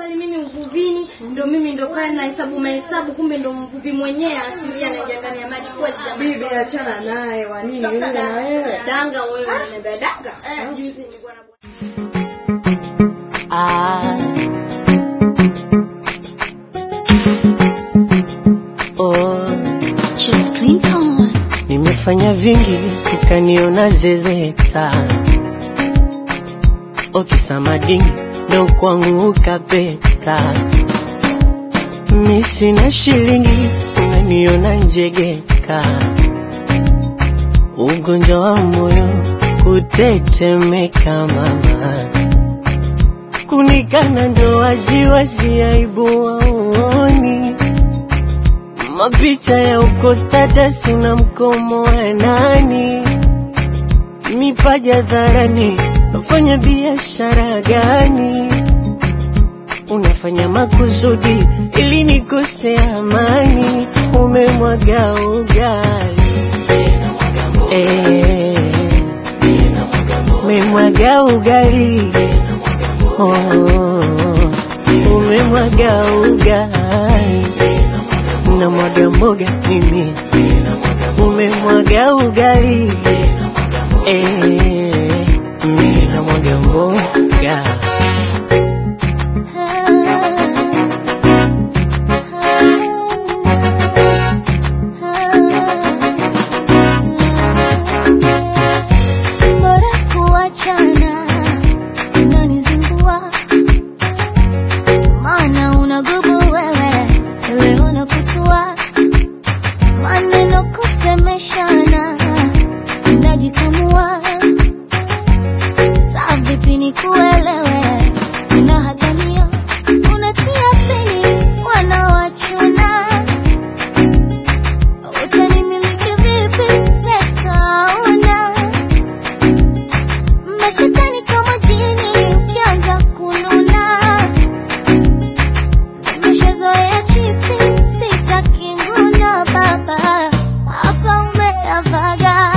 pale mimi uvuvini ndo mimi ndo pale na hesabu mahesabu kumbe ndo mvuvi mwenyewe asilia anaingia ndani ya maji kweli jamani bibi achana naye wa nini yule na wewe danga wewe unaniambia danga juzi nilikuwa na Ah. Oh, Just click on. nimefanya vingi ukaniona zezeta okisamadingi ndo kwangu ukapeta mi sina shilingi unaniona njegeka ugonjwa wa moyo kutetemeka mama kunikana ndo waziwazi aibu waoni mapicha ya uko status na mkomo wa nani mipaja dharani nafanya biashara gani unafanya makusudi ili nikose amani umemwaga ugali Eh, umemwaga ugali Oh, umemwaga ugali na mwaga mboga mimi umemwaga ugali eh, mimi na mwaga mboga Bora kuachana, unanizingua. Maana unagubu wewe, leo nakutua. Maneno kusemeshana, unajikamua. Saa vipi nikuelewe? Unahatania, unatia pini, wanaowachuna. Utanimiliki vipi? Pesa una Mashetani kama jini ukianza kununa, nimeshazoea chipsi, sitaki nguna baba, hapa umeavaga.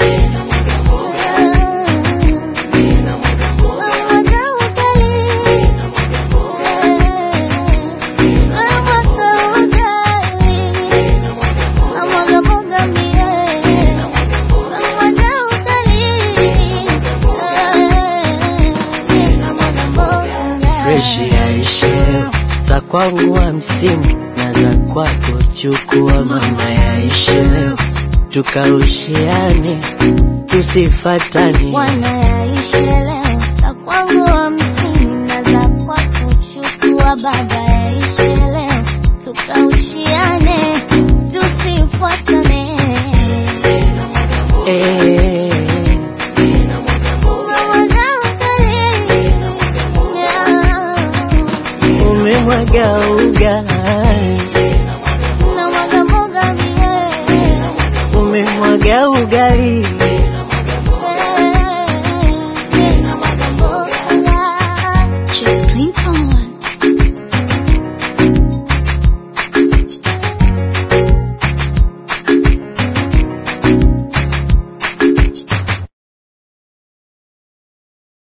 Mwaga ugali. Mwaga ugali. Mwaga mwaga mie. Mwaga ugali. freshi yaishe za kwangu hamsini na za kwako chukua mama yaishe leo tukaushiane tusifatani Wanayaishi leo za kwangu hamsini na za kwako chukua baba